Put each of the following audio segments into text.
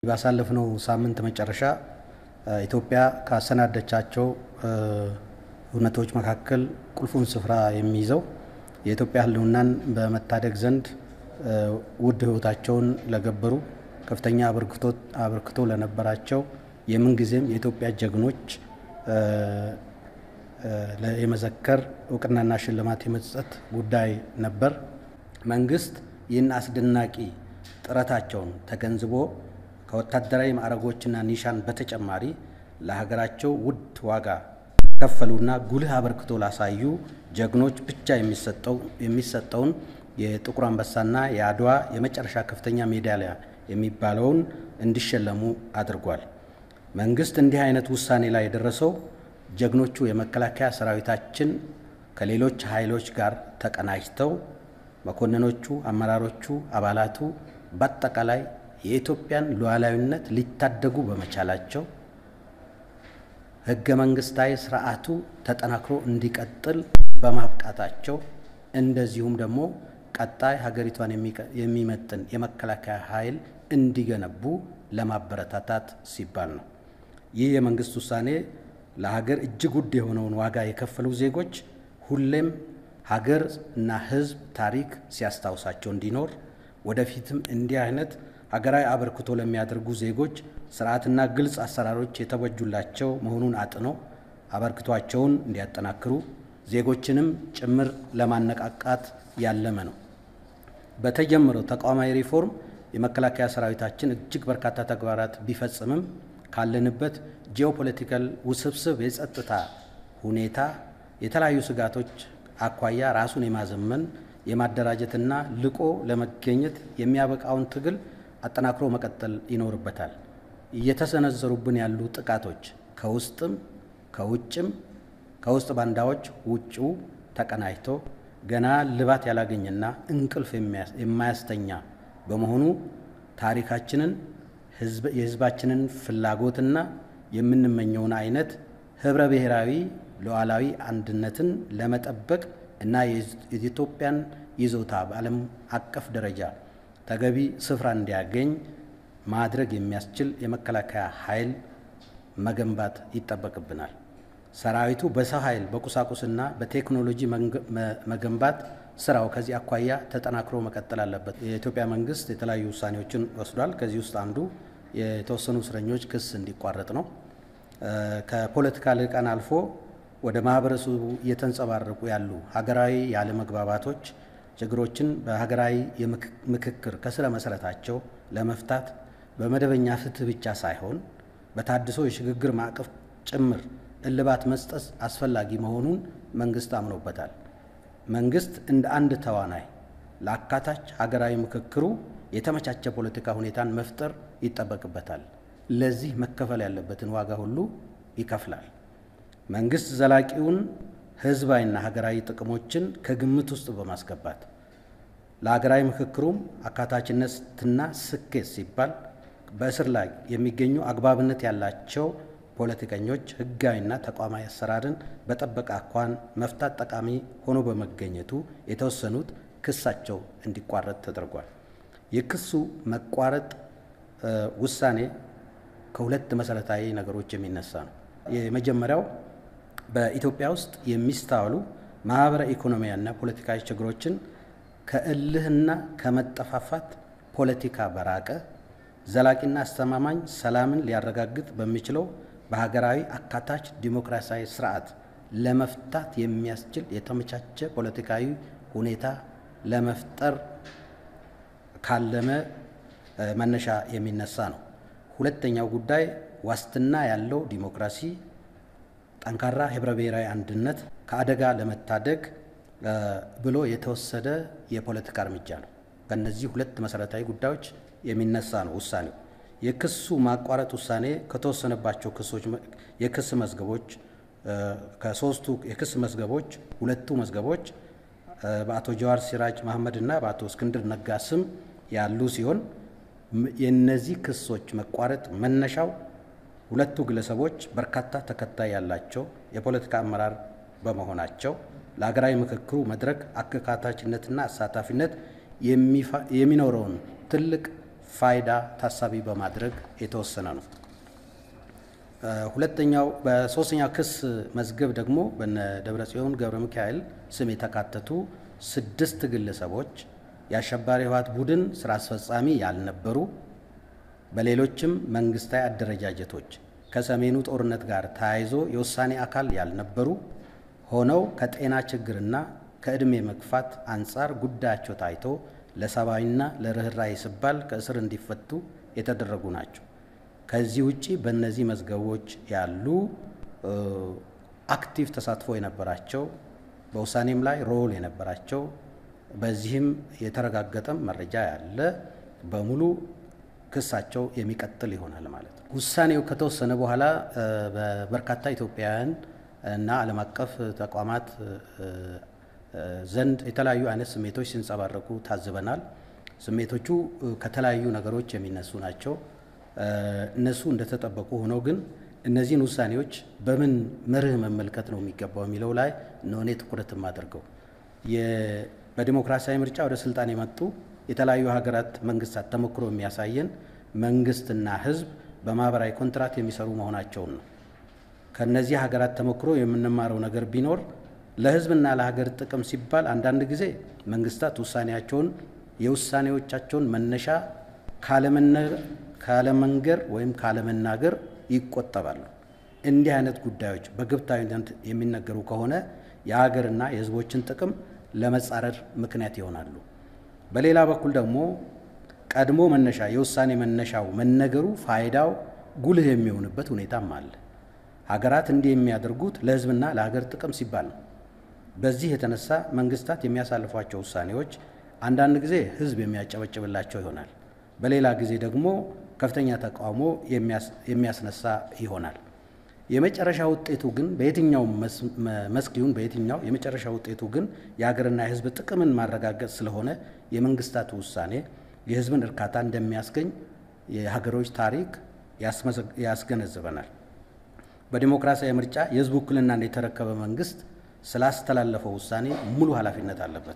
ባሳለፍነው ሳምንት መጨረሻ ኢትዮጵያ ካሰናደቻቸው እውነቶች መካከል ቁልፉን ስፍራ የሚይዘው የኢትዮጵያ ሕልውናን በመታደግ ዘንድ ውድ ሕይወታቸውን ለገበሩ ከፍተኛ አበርክቶ ለነበራቸው የምንጊዜም የኢትዮጵያ ጀግኖች የመዘከር እውቅናና ሽልማት የመስጠት ጉዳይ ነበር። መንግስት ይህን አስደናቂ ጥረታቸውን ተገንዝቦ ከወታደራዊ ማዕረጎችና ኒሻን በተጨማሪ ለሀገራቸው ውድ ዋጋ ከፈሉና ጉልህ አበርክቶ ላሳዩ ጀግኖች ብቻ የሚሰጠውን የጥቁር አንበሳና የአድዋ የመጨረሻ ከፍተኛ ሜዳሊያ የሚባለውን እንዲሸለሙ አድርጓል። መንግስት እንዲህ አይነት ውሳኔ ላይ የደረሰው ጀግኖቹ የመከላከያ ሰራዊታችን ከሌሎች ኃይሎች ጋር ተቀናጅተው መኮንኖቹ፣ አመራሮቹ፣ አባላቱ በአጠቃላይ የኢትዮጵያን ሉዓላዊነት ሊታደጉ በመቻላቸው ህገ መንግስታዊ ስርዓቱ ተጠናክሮ እንዲቀጥል በማብቃታቸው እንደዚሁም ደግሞ ቀጣይ ሀገሪቷን የሚመጥን የመከላከያ ኃይል እንዲገነቡ ለማበረታታት ሲባል ነው። ይህ የመንግስት ውሳኔ ለሀገር እጅግ ውድ የሆነውን ዋጋ የከፈሉ ዜጎች ሁሌም ሀገር እና ህዝብ ታሪክ ሲያስታውሳቸው እንዲኖር ወደፊትም እንዲህ አይነት ሀገራዊ አበርክቶ ለሚያደርጉ ዜጎች ስርዓትና ግልጽ አሰራሮች የተበጁላቸው መሆኑን አጥኖ አበርክቷቸውን እንዲያጠናክሩ ዜጎችንም ጭምር ለማነቃቃት ያለመ ነው። በተጀመረው ተቋማዊ ሪፎርም የመከላከያ ሰራዊታችን እጅግ በርካታ ተግባራት ቢፈጽምም ካለንበት ጂኦፖለቲካል ውስብስብ የጸጥታ ሁኔታ የተለያዩ ስጋቶች አኳያ ራሱን የማዘመን የማደራጀትና ልቆ ለመገኘት የሚያበቃውን ትግል አጠናክሮ መቀጠል ይኖርበታል። እየተሰነዘሩብን ያሉ ጥቃቶች ከውስጥም ከውጭም ከውስጥ ባንዳዎች ውጭው ተቀናጅቶ ገና ልባት ያላገኘና እንቅልፍ የማያስተኛ በመሆኑ ታሪካችንን የሕዝባችንን ፍላጎትና የምንመኘውን አይነት ህብረ ብሔራዊ ሉዓላዊ አንድነትን ለመጠበቅ እና የኢትዮጵያን ይዞታ በዓለም አቀፍ ደረጃ ተገቢ ስፍራ እንዲያገኝ ማድረግ የሚያስችል የመከላከያ ኃይል መገንባት ይጠበቅብናል። ሰራዊቱ በሰው ኃይል በቁሳቁስና በቴክኖሎጂ መገንባት ስራው ከዚህ አኳያ ተጠናክሮ መቀጠል አለበት። የኢትዮጵያ መንግስት የተለያዩ ውሳኔዎችን ወስዷል። ከዚህ ውስጥ አንዱ የተወሰኑ እስረኞች ክስ እንዲቋረጥ ነው። ከፖለቲካ ልሂቃን አልፎ ወደ ማህበረሰቡ እየተንጸባረቁ ያሉ ሀገራዊ ያለመግባባቶች ችግሮችን በሀገራዊ ምክክር ከስረ መሰረታቸው ለመፍታት በመደበኛ ፍትህ ብቻ ሳይሆን በታድሶ የሽግግር ማዕቀፍ ጭምር እልባት መስጠት አስፈላጊ መሆኑን መንግስት አምኖበታል። መንግስት እንደ አንድ ተዋናይ ለአካታች ሀገራዊ ምክክሩ የተመቻቸ ፖለቲካ ሁኔታን መፍጠር ይጠበቅበታል። ለዚህ መከፈል ያለበትን ዋጋ ሁሉ ይከፍላል። መንግስት ዘላቂውን ህዝባዊና ሀገራዊ ጥቅሞችን ከግምት ውስጥ በማስገባት ለሀገራዊ ምክክሩም አካታችነትና ስኬት ሲባል በእስር ላይ የሚገኙ አግባብነት ያላቸው ፖለቲከኞች ህጋዊና ተቋማዊ አሰራርን በጠበቀ አኳን መፍታት ጠቃሚ ሆኖ በመገኘቱ የተወሰኑት ክሳቸው እንዲቋረጥ ተደርጓል። የክሱ መቋረጥ ውሳኔ ከሁለት መሰረታዊ ነገሮች የሚነሳ ነው። የመጀመሪያው በኢትዮጵያ ውስጥ የሚስተዋሉ ማህበረ ኢኮኖሚያና ፖለቲካዊ ችግሮችን ከእልህና ከመጠፋፋት ፖለቲካ በራቀ ዘላቂና አስተማማኝ ሰላምን ሊያረጋግጥ በሚችለው በሀገራዊ አካታች ዲሞክራሲያዊ ስርዓት ለመፍታት የሚያስችል የተመቻቸ ፖለቲካዊ ሁኔታ ለመፍጠር ካለመ መነሻ የሚነሳ ነው። ሁለተኛው ጉዳይ ዋስትና ያለው ዲሞክራሲ ጠንካራ ህብረ ብሔራዊ አንድነት ከአደጋ ለመታደግ ብሎ የተወሰደ የፖለቲካ እርምጃ ነው። ከእነዚህ ሁለት መሰረታዊ ጉዳዮች የሚነሳ ነው ውሳኔው። የክሱ ማቋረጥ ውሳኔ ከተወሰነባቸው ክሶች የክስ መዝገቦች ከሶስቱ የክስ መዝገቦች ሁለቱ መዝገቦች በአቶ ጀዋር ሲራጅ መሐመድ እና በአቶ እስክንድር ነጋ ስም ያሉ ሲሆን የእነዚህ ክሶች መቋረጥ መነሻው ሁለቱ ግለሰቦች በርካታ ተከታይ ያላቸው የፖለቲካ አመራር በመሆናቸው ለሀገራዊ ምክክሩ መድረክ አካታችነትና አሳታፊነት የሚኖረውን ትልቅ ፋይዳ ታሳቢ በማድረግ የተወሰነ ነው። ሁለተኛው በሶስተኛው ክስ መዝገብ ደግሞ በነ ደብረጽዮን ገብረ ሚካኤል ስም የተካተቱ ስድስት ግለሰቦች የአሸባሪ ህወሓት ቡድን ስራ አስፈጻሚ ያልነበሩ በሌሎችም መንግስታዊ አደረጃጀቶች ከሰሜኑ ጦርነት ጋር ተያይዞ የውሳኔ አካል ያልነበሩ ሆነው ከጤና ችግርና ከዕድሜ መግፋት አንጻር ጉዳያቸው ታይቶ ለሰብአዊና ለርኅራኄ ሲባል ከእስር እንዲፈቱ የተደረጉ ናቸው። ከዚህ ውጪ በእነዚህ መዝገቦች ያሉ አክቲቭ ተሳትፎ የነበራቸው በውሳኔም ላይ ሮል የነበራቸው በዚህም የተረጋገጠም መረጃ ያለ በሙሉ ክሳቸው የሚቀጥል ይሆናል ማለት ነው። ውሳኔው ከተወሰነ በኋላ በበርካታ ኢትዮጵያውያን እና ዓለም አቀፍ ተቋማት ዘንድ የተለያዩ አይነት ስሜቶች ሲንጸባረቁ ታዝበናል። ስሜቶቹ ከተለያዩ ነገሮች የሚነሱ ናቸው። እነሱ እንደተጠበቁ ሆነው ግን እነዚህን ውሳኔዎች በምን መርህ መመልከት ነው የሚገባው የሚለው ላይ ነው እኔ ትኩረት የማደርገው። በዲሞክራሲያዊ ምርጫ ወደ ስልጣን የመጡ የተለያዩ ሀገራት መንግስታት ተሞክሮ የሚያሳየን መንግስትና ህዝብ በማህበራዊ ኮንትራት የሚሰሩ መሆናቸውን ነው። ከነዚህ ሀገራት ተሞክሮ የምንማረው ነገር ቢኖር ለህዝብና ለሀገር ጥቅም ሲባል አንዳንድ ጊዜ መንግስታት ውሳኔያቸውን የውሳኔዎቻቸውን መነሻ ካለመንገር ወይም ካለመናገር ይቆጠባሉ። እንዲህ አይነት ጉዳዮች በግብታዊነት የሚነገሩ ከሆነ የሀገርና የህዝቦችን ጥቅም ለመጻረር ምክንያት ይሆናሉ። በሌላ በኩል ደግሞ ቀድሞ መነሻ የውሳኔ መነሻው መነገሩ ፋይዳው ጉልህ የሚሆንበት ሁኔታም አለ። ሀገራት እንዲህ የሚያደርጉት ለህዝብና ለሀገር ጥቅም ሲባል ነው። በዚህ የተነሳ መንግስታት የሚያሳልፏቸው ውሳኔዎች አንዳንድ ጊዜ ህዝብ የሚያጨበጭብላቸው ይሆናል። በሌላ ጊዜ ደግሞ ከፍተኛ ተቃውሞ የሚያስነሳ ይሆናል። የመጨረሻ ውጤቱ ግን በየትኛው መስክ ይሁን በየትኛው የመጨረሻ ውጤቱ ግን የሀገርና የህዝብ ጥቅምን ማረጋገጥ ስለሆነ የመንግስታቱ ውሳኔ የህዝብን እርካታ እንደሚያስገኝ የሀገሮች ታሪክ ያስገነዝበናል። በዲሞክራሲያዊ ምርጫ የህዝብ ውክልናን የተረከበ መንግስት ስላስተላለፈው ውሳኔ ሙሉ ኃላፊነት አለበት።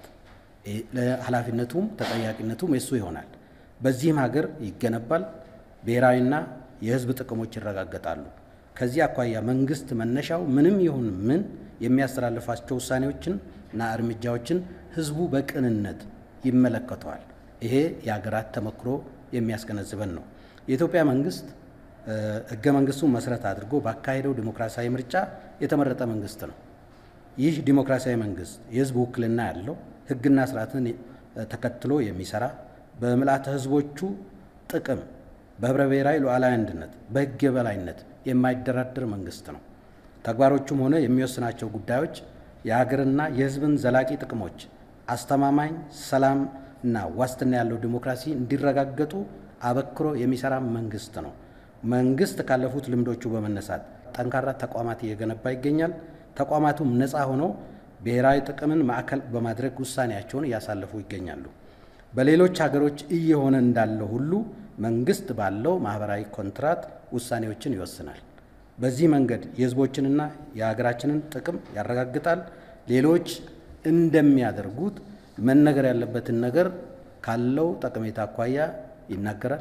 ኃላፊነቱም ተጠያቂነቱም የሱ ይሆናል። በዚህም ሀገር ይገነባል፣ ብሔራዊና የህዝብ ጥቅሞች ይረጋገጣሉ። ከዚህ አኳያ መንግስት መነሻው ምንም ይሁን ምን የሚያስተላልፋቸው ውሳኔዎችን እና እርምጃዎችን ህዝቡ በቅንነት ይመለከተዋል። ይሄ የሀገራት ተሞክሮ የሚያስገነዝበን ነው። የኢትዮጵያ መንግስት ህገ መንግስቱን መሰረት አድርጎ ባካሄደው ዲሞክራሲያዊ ምርጫ የተመረጠ መንግስት ነው። ይህ ዲሞክራሲያዊ መንግስት የህዝብ ውክልና ያለው ህግና ስርዓትን ተከትሎ የሚሰራ በምልአተ ህዝቦቹ ጥቅም በህብረ ብሔራዊ ሉዓላዊ አንድነት በህግ የበላይነት የማይደራደር መንግስት ነው። ተግባሮቹም ሆነ የሚወስናቸው ጉዳዮች የሀገርና የህዝብን ዘላቂ ጥቅሞች፣ አስተማማኝ ሰላም እና ዋስትና ያለው ዲሞክራሲ እንዲረጋገጡ አበክሮ የሚሰራ መንግስት ነው። መንግስት ካለፉት ልምዶቹ በመነሳት ጠንካራ ተቋማት እየገነባ ይገኛል። ተቋማቱም ነፃ ሆነው ብሔራዊ ጥቅምን ማዕከል በማድረግ ውሳኔያቸውን እያሳለፉ ይገኛሉ። በሌሎች ሀገሮች እየሆነ እንዳለው ሁሉ መንግስት ባለው ማህበራዊ ኮንትራት ውሳኔዎችን ይወስናል። በዚህ መንገድ የህዝቦችንና የሀገራችንን ጥቅም ያረጋግጣል። ሌሎች እንደሚያደርጉት መነገር ያለበትን ነገር ካለው ጠቀሜታ አኳያ ይናገራል።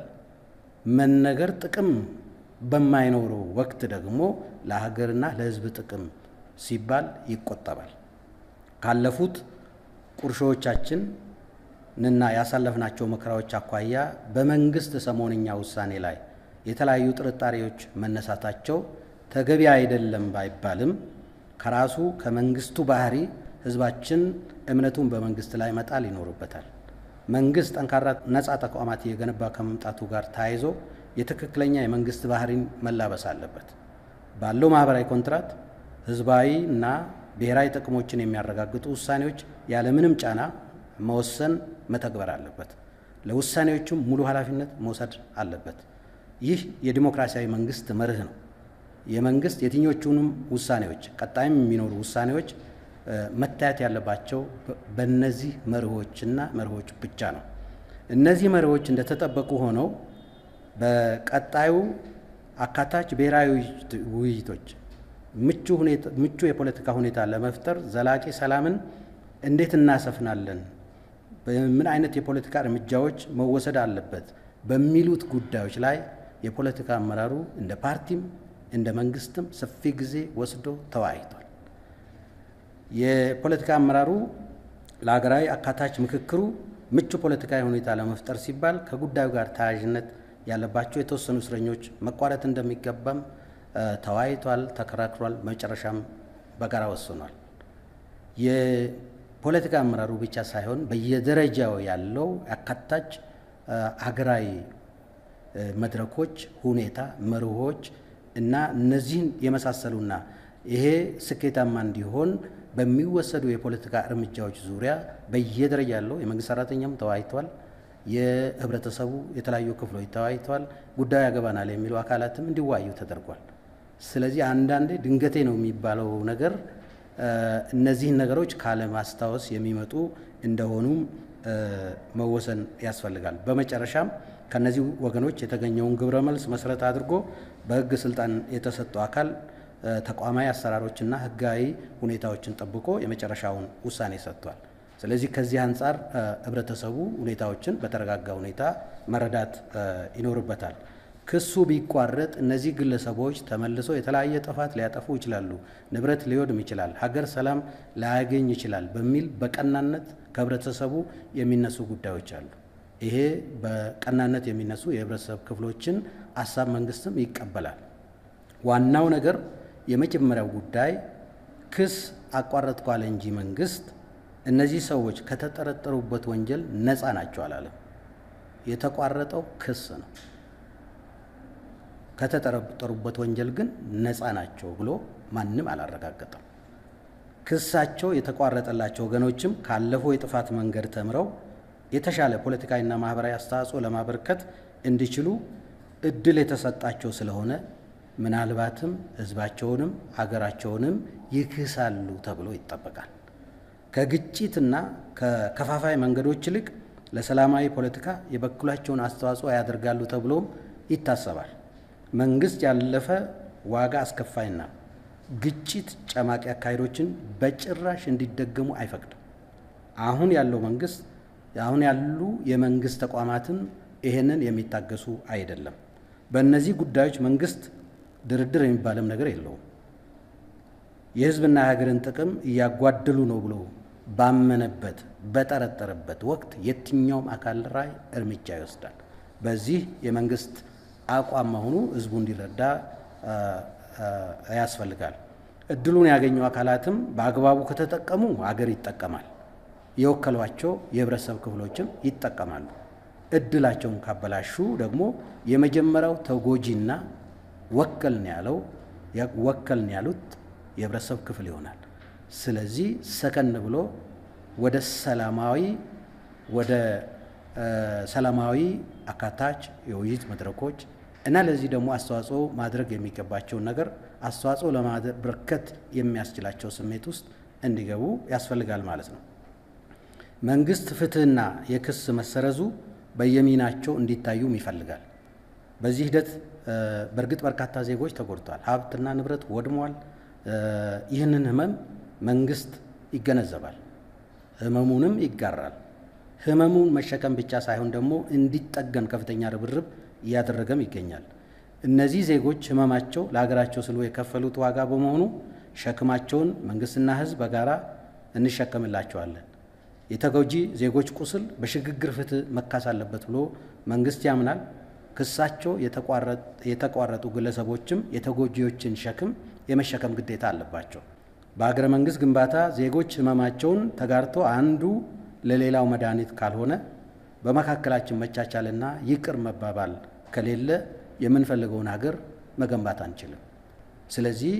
መነገር ጥቅም በማይኖረው ወቅት ደግሞ ለሀገርና ለህዝብ ጥቅም ሲባል ይቆጠባል። ካለፉት ቁርሾዎቻችን ንና ያሳለፍናቸው መከራዎች አኳያ በመንግስት ሰሞንኛ ውሳኔ ላይ የተለያዩ ጥርጣሬዎች መነሳታቸው ተገቢ አይደለም ባይባልም ከራሱ ከመንግስቱ ባህሪ ህዝባችን እምነቱን በመንግስት ላይ መጣል ይኖርበታል። መንግስት ጠንካራ ነፃ ተቋማት እየገነባ ከመምጣቱ ጋር ተያይዞ የትክክለኛ የመንግስት ባህሪን መላበስ አለበት። ባለው ማህበራዊ ኮንትራት ህዝባዊ እና ብሔራዊ ጥቅሞችን የሚያረጋግጡ ውሳኔዎች ያለምንም ጫና መወሰን መተግበር አለበት። ለውሳኔዎቹም ሙሉ ኃላፊነት መውሰድ አለበት። ይህ የዲሞክራሲያዊ መንግስት መርህ ነው። የመንግስት የትኞቹንም ውሳኔዎች ቀጣይም የሚኖሩ ውሳኔዎች መታየት ያለባቸው በእነዚህ መርሆችና መርሆች ብቻ ነው። እነዚህ መርሆች እንደተጠበቁ ሆነው በቀጣዩ አካታች ብሔራዊ ውይይቶች ምቹ የፖለቲካ ሁኔታ ለመፍጠር ዘላቂ ሰላምን እንዴት እናሰፍናለን? ምን አይነት የፖለቲካ እርምጃዎች መወሰድ አለበት? በሚሉት ጉዳዮች ላይ የፖለቲካ አመራሩ እንደ ፓርቲም እንደ መንግስትም ሰፊ ጊዜ ወስዶ ተወያይቷል። የፖለቲካ አመራሩ ለሀገራዊ አካታች ምክክሩ ምቹ ፖለቲካዊ ሁኔታ ለመፍጠር ሲባል ከጉዳዩ ጋር ተያያዥነት ያለባቸው የተወሰኑ እስረኞች መቋረጥ እንደሚገባም ተወያይቷል፣ ተከራክሯል። መጨረሻም በጋራ ወስኗል። የፖለቲካ አመራሩ ብቻ ሳይሆን በየደረጃው ያለው አካታች ሀገራዊ መድረኮች፣ ሁኔታ፣ መርሆች እና እነዚህን የመሳሰሉና ይሄ ስኬታማ እንዲሆን በሚወሰዱ የፖለቲካ እርምጃዎች ዙሪያ በየደረጃ ያለው የመንግስት ሰራተኛም ተወያይቷል። የህብረተሰቡ የተለያዩ ክፍሎች ተወያይተዋል። ጉዳዩ ያገባናል የሚሉ አካላትም እንዲወያዩ ተደርጓል። ስለዚህ አንዳንዴ ድንገቴ ነው የሚባለው ነገር እነዚህን ነገሮች ካለማስታወስ የሚመጡ እንደሆኑም መወሰን ያስፈልጋል። በመጨረሻም ከነዚህ ወገኖች የተገኘውን ግብረ መልስ መሰረት አድርጎ በህግ ስልጣን የተሰጠው አካል ተቋማዊ አሰራሮችና ህጋዊ ሁኔታዎችን ጠብቆ የመጨረሻውን ውሳኔ ሰጥቷል። ስለዚህ ከዚህ አንጻር ህብረተሰቡ ሁኔታዎችን በተረጋጋ ሁኔታ መረዳት ይኖርበታል። ክሱ ቢቋረጥ እነዚህ ግለሰቦች ተመልሶ የተለያየ ጥፋት ሊያጠፉ ይችላሉ፣ ንብረት ሊወድም ይችላል፣ ሀገር ሰላም ላያገኝ ይችላል በሚል በቀናነት ከህብረተሰቡ የሚነሱ ጉዳዮች አሉ። ይሄ በቀናነት የሚነሱ የህብረተሰብ ክፍሎችን ሀሳብ መንግስትም ይቀበላል። ዋናው ነገር የመጀመሪያው ጉዳይ ክስ አቋረጥኩ አለ እንጂ መንግስት እነዚህ ሰዎች ከተጠረጠሩበት ወንጀል ነፃ ናቸው አላለም። የተቋረጠው ክስ ነው። ከተጠረጠሩበት ወንጀል ግን ነፃ ናቸው ብሎ ማንም አላረጋገጠም። ክሳቸው የተቋረጠላቸው ወገኖችም ካለፈው የጥፋት መንገድ ተምረው የተሻለ ፖለቲካዊና ማህበራዊ አስተዋጽኦ ለማበርከት እንዲችሉ እድል የተሰጣቸው ስለሆነ ምናልባትም ህዝባቸውንም ሀገራቸውንም ይክሳሉ ተብሎ ይጠበቃል። ከግጭትና ከከፋፋይ መንገዶች ይልቅ ለሰላማዊ ፖለቲካ የበኩላቸውን አስተዋጽኦ ያደርጋሉ ተብሎም ይታሰባል። መንግስት ያለፈ ዋጋ አስከፋይና ግጭት ጨማቂ አካሄዶችን በጭራሽ እንዲደገሙ አይፈቅድም። አሁን ያለው መንግስት አሁን ያሉ የመንግስት ተቋማትን ይሄንን የሚታገሱ አይደለም። በእነዚህ ጉዳዮች መንግስት ድርድር የሚባልም ነገር የለውም። የህዝብና የሀገርን ጥቅም እያጓደሉ ነው ብሎ ባመነበት በጠረጠረበት ወቅት የትኛውም አካል ላይ እርምጃ ይወስዳል። በዚህ የመንግስት አቋም መሆኑ ህዝቡ እንዲረዳ ያስፈልጋል። እድሉን ያገኙ አካላትም በአግባቡ ከተጠቀሙ አገር ይጠቀማል። የወከሏቸው የህብረተሰብ ክፍሎችም ይጠቀማሉ። እድላቸውን ካበላሹ ደግሞ የመጀመሪያው ተጎጂና ወከልን ያለው ወከልን ያሉት የህብረተሰብ ክፍል ይሆናል። ስለዚህ ሰከን ብሎ ወደ ሰላማዊ ወደ ሰላማዊ አካታች የውይይት መድረኮች እና ለዚህ ደግሞ አስተዋጽኦ ማድረግ የሚገባቸውን ነገር አስተዋጽኦ ለማበርከት የሚያስችላቸው ስሜት ውስጥ እንዲገቡ ያስፈልጋል ማለት ነው። መንግስት ፍትህና የክስ መሰረዙ በየሚናቸው እንዲታዩም ይፈልጋል። በዚህ ሂደት በእርግጥ በርካታ ዜጎች ተጎድተዋል፣ ሀብትና ንብረት ወድሟል። ይህንን ህመም መንግስት ይገነዘባል፣ ህመሙንም ይጋራል። ህመሙን መሸከም ብቻ ሳይሆን ደግሞ እንዲጠገን ከፍተኛ ርብርብ እያደረገም ይገኛል። እነዚህ ዜጎች ህመማቸው ለሀገራቸው ስሉ የከፈሉት ዋጋ በመሆኑ ሸክማቸውን መንግስትና ህዝብ በጋራ እንሸከምላቸዋለን። የተጎጂ ዜጎች ቁስል በሽግግር ፍትህ መካስ አለበት ብሎ መንግስት ያምናል። ክሳቸው የተቋረጡ ግለሰቦችም የተጎጂዎችን ሸክም የመሸከም ግዴታ አለባቸው። በሀገረ መንግስት ግንባታ ዜጎች ህመማቸውን ተጋርቶ አንዱ ለሌላው መድኃኒት ካልሆነ በመካከላችን መቻቻልና ይቅር መባባል ከሌለ የምንፈልገውን ሀገር መገንባት አንችልም። ስለዚህ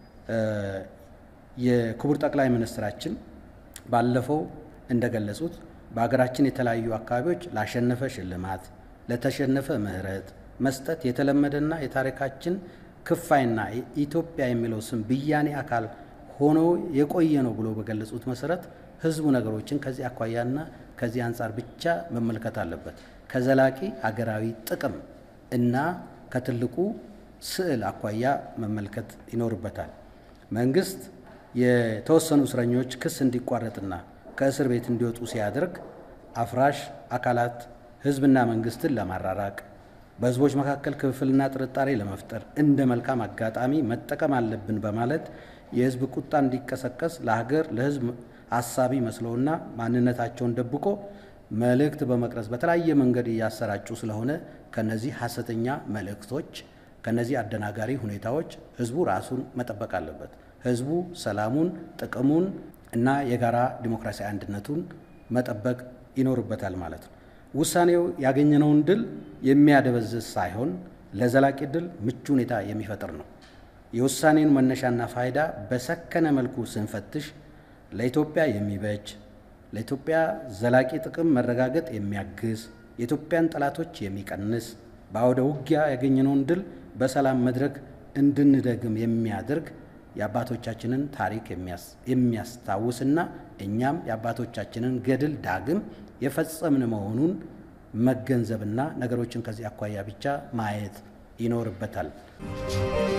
የክቡር ጠቅላይ ሚኒስትራችን ባለፈው እንደገለጹት በሀገራችን የተለያዩ አካባቢዎች ላሸነፈ ሽልማት፣ ለተሸነፈ ምህረት መስጠት የተለመደና የታሪካችን ክፋይና ኢትዮጵያ የሚለው ስም ብያኔ አካል ሆኖ የቆየ ነው ብሎ በገለጹት መሰረት ህዝቡ ነገሮችን ከዚህ አኳያና ከዚህ አንጻር ብቻ መመልከት አለበት። ከዘላቂ ሀገራዊ ጥቅም እና ከትልቁ ስዕል አኳያ መመልከት ይኖርበታል። መንግስት የተወሰኑ እስረኞች ክስ እንዲቋረጥና ከእስር ቤት እንዲወጡ ሲያደርግ አፍራሽ አካላት ህዝብና መንግስትን ለማራራቅ በህዝቦች መካከል ክፍፍልና ጥርጣሬ ለመፍጠር እንደ መልካም አጋጣሚ መጠቀም አለብን በማለት የህዝብ ቁጣ እንዲቀሰቀስ ለሀገር ለህዝብ አሳቢ መስለውና ማንነታቸውን ደብቆ መልእክት በመቅረጽ በተለያየ መንገድ እያሰራጩ ስለሆነ ከነዚህ ሐሰተኛ መልእክቶች ከነዚህ አደናጋሪ ሁኔታዎች ህዝቡ ራሱን መጠበቅ አለበት። ህዝቡ ሰላሙን፣ ጥቅሙን እና የጋራ ዲሞክራሲያዊ አንድነቱን መጠበቅ ይኖርበታል ማለት ነው። ውሳኔው ያገኘነውን ድል የሚያደበዝዝ ሳይሆን ለዘላቂ ድል ምቹ ሁኔታ የሚፈጥር ነው። የውሳኔውን መነሻና ፋይዳ በሰከነ መልኩ ስንፈትሽ ለኢትዮጵያ የሚበጅ ለኢትዮጵያ ዘላቂ ጥቅም መረጋገጥ የሚያግዝ የኢትዮጵያን ጠላቶች የሚቀንስ በአውደ ውጊያ ያገኘነውን ድል በሰላም መድረክ እንድንደግም የሚያደርግ የአባቶቻችንን ታሪክ የሚያስታውስና እኛም የአባቶቻችንን ገድል ዳግም የፈጸምን መሆኑን መገንዘብና ነገሮችን ከዚህ አኳያ ብቻ ማየት ይኖርበታል።